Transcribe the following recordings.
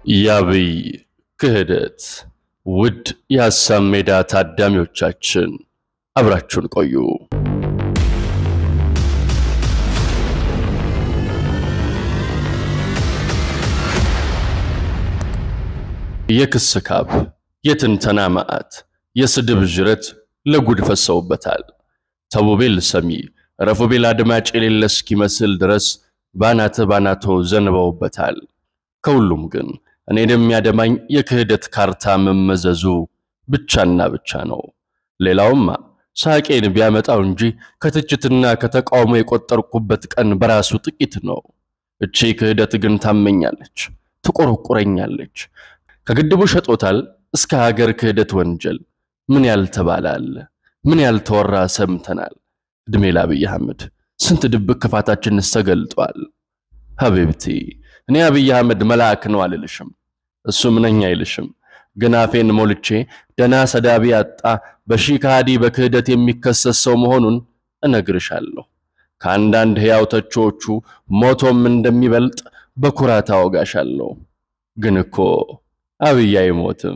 የአብይ ክህደት። ውድ የሀሳብ ሜዳ ታዳሚዎቻችን አብራችሁን ቆዩ። የክስ ካብ፣ የትንተና ማዕት፣ የስድብ ዥረት ለጉድ ፈሰውበታል። ተቡቤል ሰሚ ረፉቤል አድማጭ የሌለ እስኪመስል ድረስ ባናተ ባናቶ ዘንበውበታል። ከሁሉም ግን እኔን የሚያደማኝ የክህደት ካርታ መመዘዙ ብቻና ብቻ ነው። ሌላውማ ሳቄን ቢያመጣው እንጂ ከትችትና ከተቃውሞ የቆጠርኩበት ቀን በራሱ ጥቂት ነው። እቺ ክህደት ግን ታመኛለች፣ ትቆረቁረኛለች። ከግድቡ ሸጦታል እስከ ሀገር ክህደት ወንጀል ምን ያልተባለ አለ? ምን ያልተወራ ሰምተናል። ዕድሜ ለአብይ አህመድ ስንት ድብቅ ክፋታችንስ ተገልጧል። ሀቢብቲ እኔ አብይ አህመድ መልአክ ነው አልልሽም፣ እሱም ነኝ አይልሽም። ግን አፌን ሞልቼ ደና ሰዳቢ ያጣ በሺህ ከሃዲ በክህደት የሚከሰስ ሰው መሆኑን እነግርሻለሁ። ከአንዳንድ ሕያው ተቾቹ ሞቶም እንደሚበልጥ በኩራት አወጋሻለሁ። ግን እኮ አብይ አይሞትም።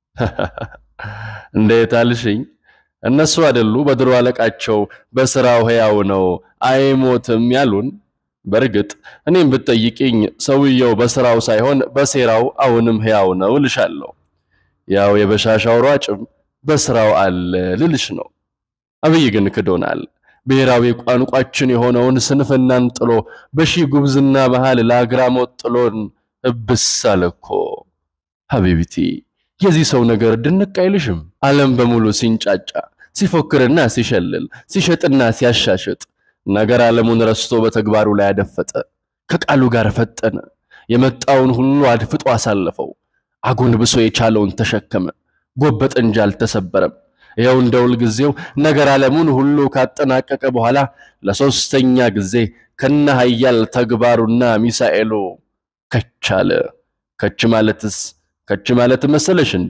እንዴት አልሽኝ? እነሱ አይደሉ በድሮ አለቃቸው በስራው ሕያው ነው አይሞትም ያሉን? በእርግጥ እኔም ብትጠይቅኝ ሰውየው በስራው ሳይሆን በሴራው አሁንም ሕያው ነው እልሻለሁ። ያው የበሻሻው ሯጭም በስራው አለ ልልሽ ነው። አብይ ግን ክዶናል። ብሔራዊ ቋንቋችን የሆነውን ስንፍናን ጥሎ በሺህ ጉብዝና መሃል ለአግራሞት ጥሎን እብስ አለ እኮ። ሀቢብቲ የዚህ ሰው ነገር ድንቅ አይልሽም? ዓለም በሙሉ ሲንጫጫ ሲፎክርና ሲሸልል ሲሸጥና ሲያሻሽጥ ነገር ዓለሙን ረስቶ በተግባሩ ላይ አደፈጠ። ከቃሉ ጋር ፈጠነ። የመጣውን ሁሉ አድፍጦ አሳለፈው። አጎንብሶ የቻለውን ተሸከመ። ጎበጥ እንጂ አልተሰበረም። ይኸው እንደ ሁልጊዜው ነገር ዓለሙን ሁሉ ካጠናቀቀ በኋላ ለሶስተኛ ጊዜ ከነ ኃያል ተግባሩና ሚሳኤሉ ከቻለ። ከች ማለትስ ከች ማለት መሰለሽ እንዴ?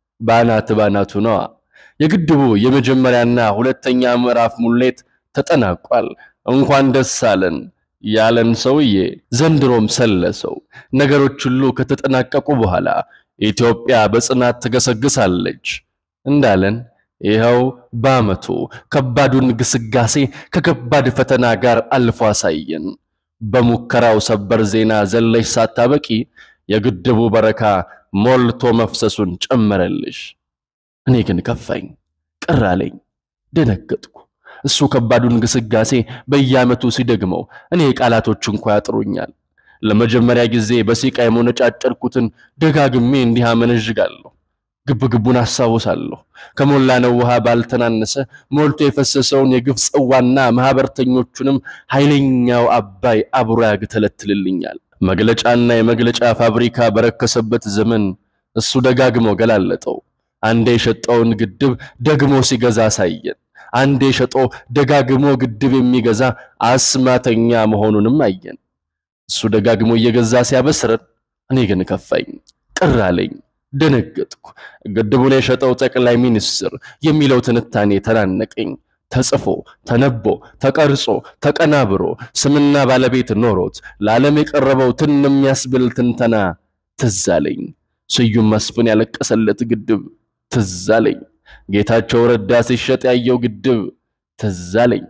ባናት ባናቱ ነዋ። የግድቡ የመጀመሪያና ሁለተኛ ምዕራፍ ሙሌት ተጠናቋል። እንኳን ደስ አለን ያለን ሰውዬ ዘንድሮም ሰለሰው። ነገሮች ሁሉ ከተጠናቀቁ በኋላ ኢትዮጵያ በጽናት ትገሰግሳለች እንዳለን ይኸው በዓመቱ ከባዱን ግስጋሴ ከከባድ ፈተና ጋር አልፎ አሳየን። በሙከራው ሰበር ዜና ዘለሽ ሳታበቂ የግድቡ በረካ ሞልቶ መፍሰሱን ጨመረልሽ። እኔ ግን ከፋኝ፣ ቅር አለኝ፣ ደነገጥኩ። እሱ ከባዱን ግስጋሴ በየዓመቱ ሲደግመው እኔ ቃላቶች እንኳ ያጥሩኛል። ለመጀመሪያ ጊዜ በሲቃ የሞነጫጨርኩትን ደጋግሜ እንዲህ አመነዥጋለሁ። ግብግቡን አስታውሳለሁ። ከሞላ ነው ውሃ ባልተናነሰ ሞልቶ የፈሰሰውን የግፍ ጽዋና ማህበርተኞቹንም ኃይለኛው አባይ አብሮ ያግተለትልልኛል። መግለጫና የመግለጫ ፋብሪካ በረከሰበት ዘመን እሱ ደጋግሞ ገላለጠው። አንዴ የሸጠውን ግድብ ደግሞ ሲገዛ አሳየን። አንዴ ሸጦ ደጋግሞ ግድብ የሚገዛ አስማተኛ መሆኑንም አየን። እሱ ደጋግሞ እየገዛ ሲያበስረን፣ እኔ ግን ከፋኝ፣ ቅር አለኝ፣ ደነገጥኩ። ግድቡን የሸጠው ጠቅላይ ሚኒስትር የሚለው ትንታኔ ተናነቀኝ። ተጽፎ ተነቦ ተቀርጾ ተቀናብሮ ስምና ባለቤት ኖሮት ለዓለም የቀረበው ትን የሚያስብል ትንተና ትዝ አለኝ። ስዩም መስፍን ያለቀሰለት ግድብ ትዝ አለኝ። ጌታቸው ረዳ ሲሸጥ ያየው ግድብ ትዝ አለኝ።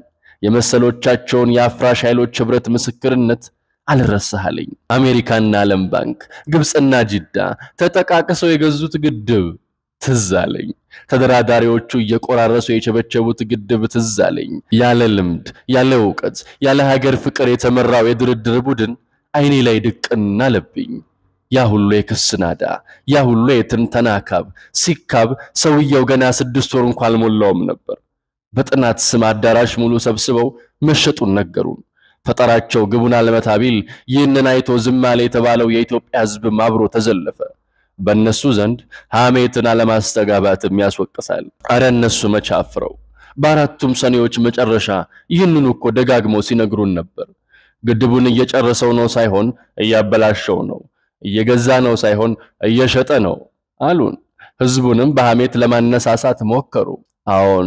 የመሰሎቻቸውን የአፍራሽ ኃይሎች ኅብረት ምስክርነት አልረሳሃለኝ። አሜሪካና ዓለም ባንክ፣ ግብፅና ጅዳ ተጠቃቅሰው የገዙት ግድብ ትዝ አለኝ። ተደራዳሪዎቹ እየቆራረሱ የቸበቸቡት ግድብ ትዝ አለኝ። ያለ ልምድ፣ ያለ እውቀት፣ ያለ ሀገር ፍቅር የተመራው የድርድር ቡድን አይኔ ላይ ድቅን አለብኝ። ያ ሁሉ የክስ ናዳ፣ ያ ሁሉ የትንተና ካብ ሲካብ ሰውየው ገና ስድስት ወር እንኳ አልሞላውም ነበር። በጥናት ስም አዳራሽ ሙሉ ሰብስበው መሸጡን ነገሩን። ፈጠራቸው ግቡን አልመታ ቢል ይህንን አይቶ ዝም አለ የተባለው የኢትዮጵያ ሕዝብም አብሮ ተዘለፈ። በእነሱ ዘንድ ሐሜትን አለማስተጋባትም ያስወቅሳል። አረ እነሱ መቼ አፍረው። በአራቱም ሰኔዎች መጨረሻ ይህንኑ እኮ ደጋግመው ሲነግሩን ነበር። ግድቡን እየጨረሰው ነው ሳይሆን እያበላሸው ነው፣ እየገዛ ነው ሳይሆን እየሸጠ ነው አሉን። ሕዝቡንም በሐሜት ለማነሳሳት ሞከሩ። አዎን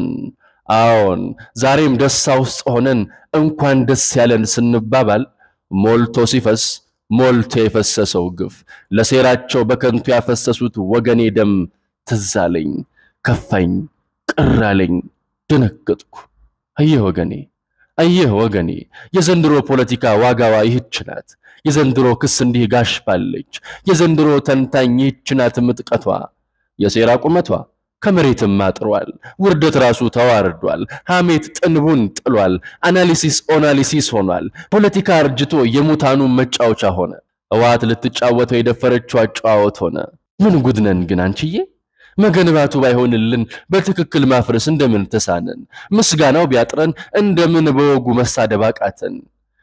አዎን ዛሬም ደስታ ውስጥ ሆነን እንኳን ደስ ያለን ስንባባል ሞልቶ ሲፈስ ሞልቶ የፈሰሰው ግፍ ለሴራቸው በከንቱ ያፈሰሱት ወገኔ ደም ትዝ አለኝ፣ ከፋኝ፣ ቅር አለኝ፣ ደነገጥኩ። አየህ ወገኔ አየህ ወገኔ የዘንድሮ ፖለቲካ ዋጋዋ ይህች ናት። የዘንድሮ ክስ እንዲህ ጋሽባለች። የዘንድሮ ተንታኝ ይህች ናት ምጥቀቷ። የሴራ ቁመቷ ከመሬትም አጥሯል። ውርደት ራሱ ተዋርዷል። ሐሜት ጥንቡን ጥሏል። አናሊሲስ ኦናሊሲስ ሆኗል። ፖለቲካ አርጅቶ የሙታኑ መጫወቻ ሆነ። ህወሓት ልትጫወተው የደፈረችው አጨዋወት ሆነ። ምን ጉድነን ግን አንቺዬ! መገንባቱ ባይሆንልን በትክክል ማፍረስ እንደምን ተሳነን? ምስጋናው ቢያጥረን እንደምን በወጉ መሳደብ አቃተን?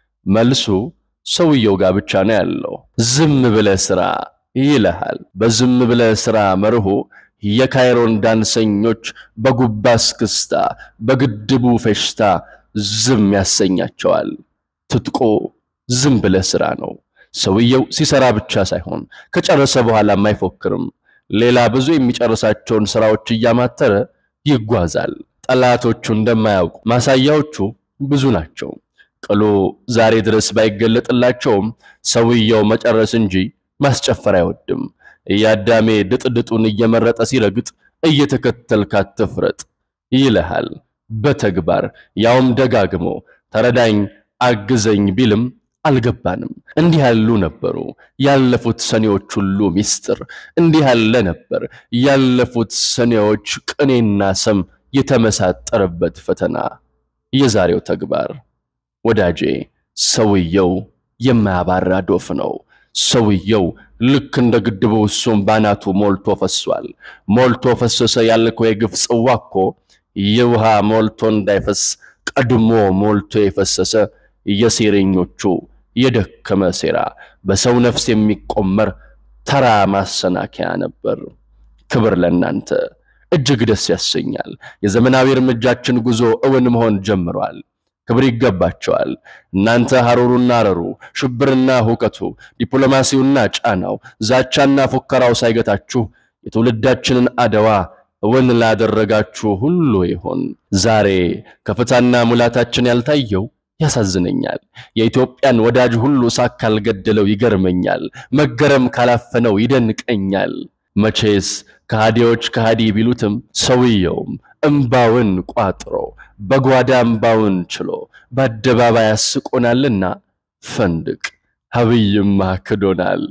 መልሱ ሰውየው ጋር ብቻ ነው ያለው። ዝም ብለህ ስራ ይልሃል። በዝም ብለህ ስራ መርሆ የካይሮን ዳንሰኞች በጉባ እስክስታ በግድቡ ፌሽታ ዝም ያሰኛቸዋል። ትጥቆ ዝም ብለህ ስራ ነው። ሰውየው ሲሰራ ብቻ ሳይሆን ከጨረሰ በኋላም አይፎክርም። ሌላ ብዙ የሚጨርሳቸውን ስራዎች እያማተረ ይጓዛል። ጠላቶቹ እንደማያውቁ ማሳያዎቹ ብዙ ናቸው። ቅሉ ዛሬ ድረስ ባይገለጥላቸውም ሰውየው መጨረስ እንጂ ማስጨፈር አይወድም። እያዳሜ ድጥድጡን እየመረጠ ሲረግጥ እየተከተልክ አትፍረጥ ይልሃል። በተግባር ያውም ደጋግሞ ተረዳኝ፣ አግዘኝ ቢልም አልገባንም። እንዲህ ያሉ ነበሩ ያለፉት ሰኔዎች ሁሉ ሚስጥር። እንዲህ ያለ ነበር ያለፉት ሰኔዎች ቅኔና ሰም የተመሳጠረበት ፈተና። የዛሬው ተግባር ወዳጄ፣ ሰውየው የማያባራ ዶፍ ነው። ሰውየው ልክ እንደ ግድቡ እሱም ባናቱ ሞልቶ ፈሷል። ሞልቶ ፈሰሰ ያልከው የግፍ ጽዋ እኮ የውሃ ሞልቶ እንዳይፈስ ቀድሞ ሞልቶ የፈሰሰ የሴረኞቹ የደከመ ሴራ በሰው ነፍስ የሚቆመር ተራ ማሰናከያ ነበር። ክብር ለእናንተ እጅግ ደስ ያሰኛል። የዘመናዊ እርምጃችን ጉዞ እውን መሆን ጀምሯል። ክብር ይገባቸዋል። እናንተ ሐሩሩና አረሩ፣ ሽብርና ሁከቱ፣ ዲፕሎማሲውና ጫናው፣ ዛቻና ፉከራው ሳይገታችሁ የትውልዳችንን አድዋ እውን ላደረጋችሁ ሁሉ ይሆን። ዛሬ ከፍታና ሙላታችን ያልታየው ያሳዝነኛል። የኢትዮጵያን ወዳጅ ሁሉ ሳቅ ካልገደለው ይገርመኛል። መገረም ካላፈነው ይደንቀኛል። መቼስ ከሃዲዎች ከሃዲ ቢሉትም ሰውየውም እምባውን ቋጥሮ በጓዳ እምባውን ችሎ በአደባባይ ያስቆናልና ፈንድቅ። አብይማ ክዶናል፣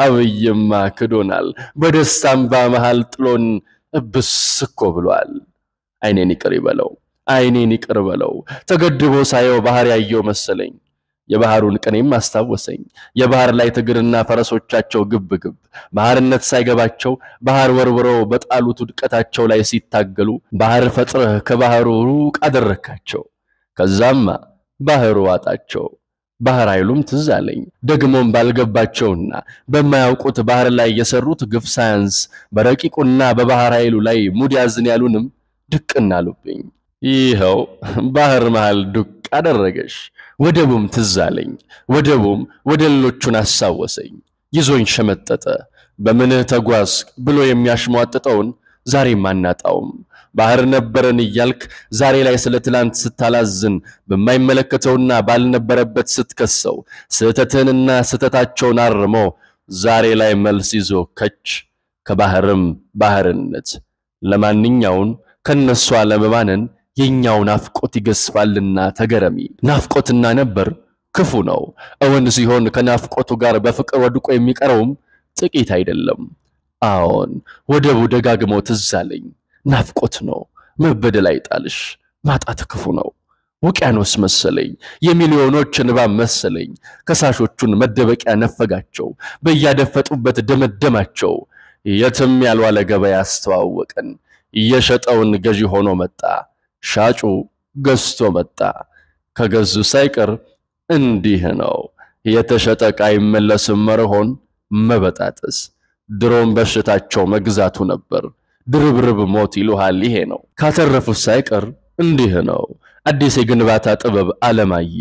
አብይማ ክዶናል። በደስታ እምባ መሃል ጥሎን እብስ እኮ ብሏል። አይኔን ይቅር ይበለው አይኔን ይቅር በለው። ተገድቦ ሳየው ባህር ያየው መሰለኝ። የባህሩን ቅኔም አስታወሰኝ። የባህር ላይ ትግርና ፈረሶቻቸው ግብ ግብ ባህርነት ሳይገባቸው ባህር ወርውረው በጣሉት ውድቀታቸው ላይ ሲታገሉ ባህር ፈጥረህ ከባህሩ ሩቅ አደረካቸው። ከዛማ ባህሩ ዋጣቸው። ባህር ኃይሉም ትዝ አለኝ። ደግሞም ባልገባቸውና በማያውቁት ባህር ላይ የሰሩት ግፍ ሳያንስ በረቂቁና በባህር ኃይሉ ላይ ሙድ ያዝን ያሉንም ድቅና አሉብኝ። ይኸው ባህር መሃል ዱቅ አደረገሽ። ወደቡም ትዝ አለኝ። ወደቡም ወደሎቹን አሳወሰኝ። ይዞኝ ሸመጠጠ። በምንህ ተጓዝ ብሎ የሚያሽሟጥጠውን ዛሬም አናጣውም። ባህር ነበረን እያልክ ዛሬ ላይ ስለ ትላንት ስታላዝን በማይመለከተውና ባልነበረበት ስትከሰው ስህተትህንና ስህተታቸውን አርሞ ዛሬ ላይ መልስ ይዞ ከች ከባህርም ባህርነት ለማንኛውን ከነሱ አለመባነን የኛው ናፍቆት ይገስፋልና ተገረሚ። ናፍቆትና ነበር ክፉ ነው። እውን ሲሆን ከናፍቆቱ ጋር በፍቅር ወድቆ የሚቀረውም ጥቂት አይደለም። አዎን ወደቡ ደጋግሞ ትዝ አለኝ። ናፍቆት ነው መበደል አይጣልሽ። ማጣት ክፉ ነው። ውቅያኖስ መሰለኝ፣ የሚሊዮኖች እንባብ መሰለኝ። ከሳሾቹን መደበቂያ ነፈጋቸው፣ በያደፈጡበት ደመደማቸው። የትም ያልዋለ ገበያ አስተዋወቀን። እየሸጠውን ገዢ ሆኖ መጣ። ሻጩ ገዝቶ መጣ። ከገዙ ሳይቀር እንዲህ ነው የተሸጠ ዕቃ አይመለስም መርሆን መበጣጠስ። ድሮም በሽታቸው መግዛቱ ነበር። ድርብርብ ሞት ይሉሃል ይሄ ነው። ካተረፉት ሳይቀር እንዲህ ነው አዲስ የግንባታ ጥበብ አለማየ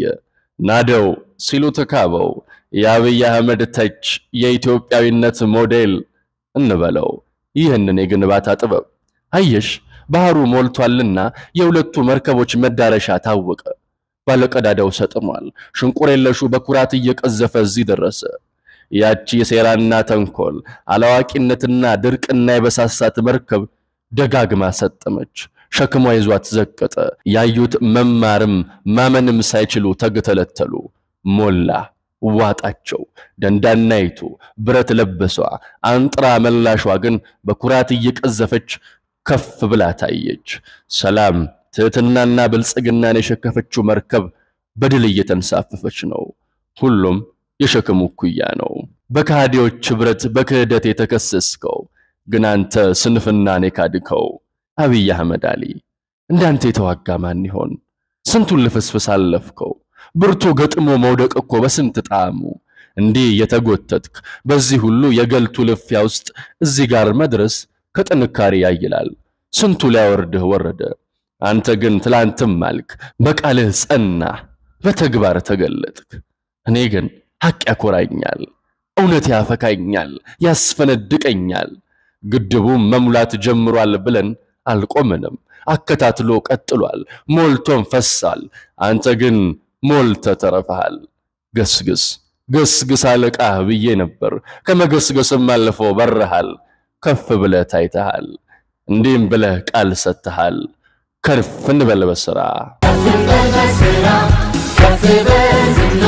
ናደው ሲሉ ተካበው የአብይ አህመድ ተች የኢትዮጵያዊነት ሞዴል እንበለው ይህንን የግንባታ ጥበብ አየሽ ባህሩ ሞልቷልና የሁለቱ መርከቦች መዳረሻ ታወቀ። ባለቀዳዳው ሰጥሟል። ሽንቁር የለሹ በኩራት እየቀዘፈ እዚህ ደረሰ። ያቺ የሴራና ተንኮል አላዋቂነትና ድርቅና የበሳሳት መርከብ ደጋግማ ሰጠመች። ሸክሟ ይዟት ዘቀጠ። ያዩት መማርም ማመንም ሳይችሉ ተገተለተሉ። ሞላ ዋጣቸው። ደንዳናይቱ ብረት ለበሷ አንጥራ መላሿ ግን በኩራት እየቀዘፈች ከፍ ብላ ታየች። ሰላም ትሕትናና ብልጽግናን የሸከፈችው መርከብ በድል እየተንሳፈፈች ነው። ሁሉም የሸክሙ እኩያ ነው። በካህዲዎች ኅብረት በክህደት የተከሰስከው ግን አንተ ስንፍናን የካድከው አብይ አህመድ አሊ እንዳንተ የተዋጋ ማን ይሆን? ስንቱን ልፍስፍስ አለፍከው። ብርቱ ገጥሞ መውደቅ እኮ በስንት ጣዕሙ። እንዲህ የተጎተትክ በዚህ ሁሉ የገልቱ ልፊያ ውስጥ እዚህ ጋር መድረስ ከጥንካሬ ያይላል። ስንቱ ሊያወርድህ ወረደ። አንተ ግን ትላንትም አልክ፣ በቃልህ ጸና፣ በተግባር ተገለጥክ። እኔ ግን ሐቅ ያኮራኛል፣ እውነት ያፈካኛል፣ ያስፈነድቀኛል። ግድቡም መሙላት ጀምሯል ብለን አልቆምንም። አከታትሎ ቀጥሏል፣ ሞልቶም ፈሳል። አንተ ግን ሞልተ ተረፈሃል። ገስግስ ገስግስ አለቃህ ብዬ ነበር። ከመገስገስም አልፎ በረሃል። ከፍ ብለህ ታይተሃል። እንዲህም ብለህ ቃል ሰጥተሃል። ከፍ እንበል በሥራ ከፍ እንበል በሥራ ከፍ በዝና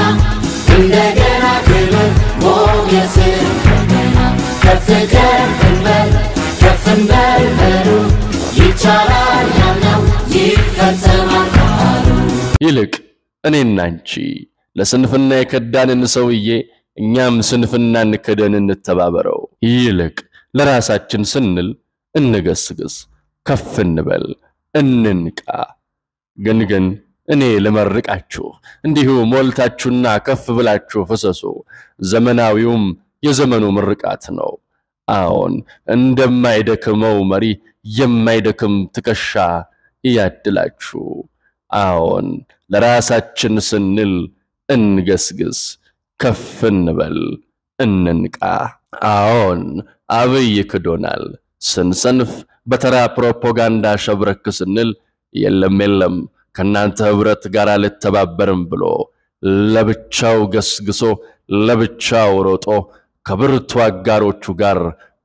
እንደገና ክብር ሞገስ እንደገና ከፍ ከፍ እንበል ከፍ እንበል በሉ ይቻላል ያልነው ይፈጸማል ቃሉ ይልቅ እኔና አንቺ ለስንፍና የከዳንን ሰውዬ እኛም ስንፍናን ክደን እንተባበረው። ይልቅ ለራሳችን ስንል እንገስግስ፣ ከፍ እንበል፣ እንንቃ። ግን ግን እኔ ልመርቃችሁ፣ እንዲሁ ሞልታችሁና ከፍ ብላችሁ ፍሰሱ። ዘመናዊውም የዘመኑ ምርቃት ነው። አዎን እንደማይደክመው መሪ የማይደክም ትከሻ እያድላችሁ። አዎን ለራሳችን ስንል እንገስግስ፣ ከፍ እንበል፣ እንንቃ። አዎን አብይ ክዶናል። ስንሰንፍ በተራ ፕሮፓጋንዳ ሸብረክ ስንል የለም የለም ከእናንተ ኅብረት ጋር አልተባበርም ብሎ ለብቻው ገስግሶ ለብቻው ሮጦ ከብርቱ አጋሮቹ ጋር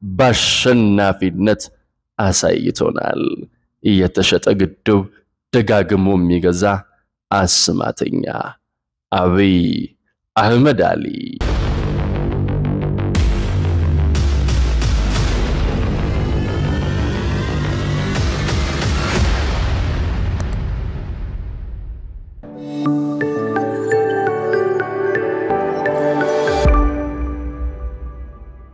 በአሸናፊነት አሳይቶናል። የተሸጠ ግድብ ደጋግሞ የሚገዛ አስማተኛ አብይ አህመድ አሊ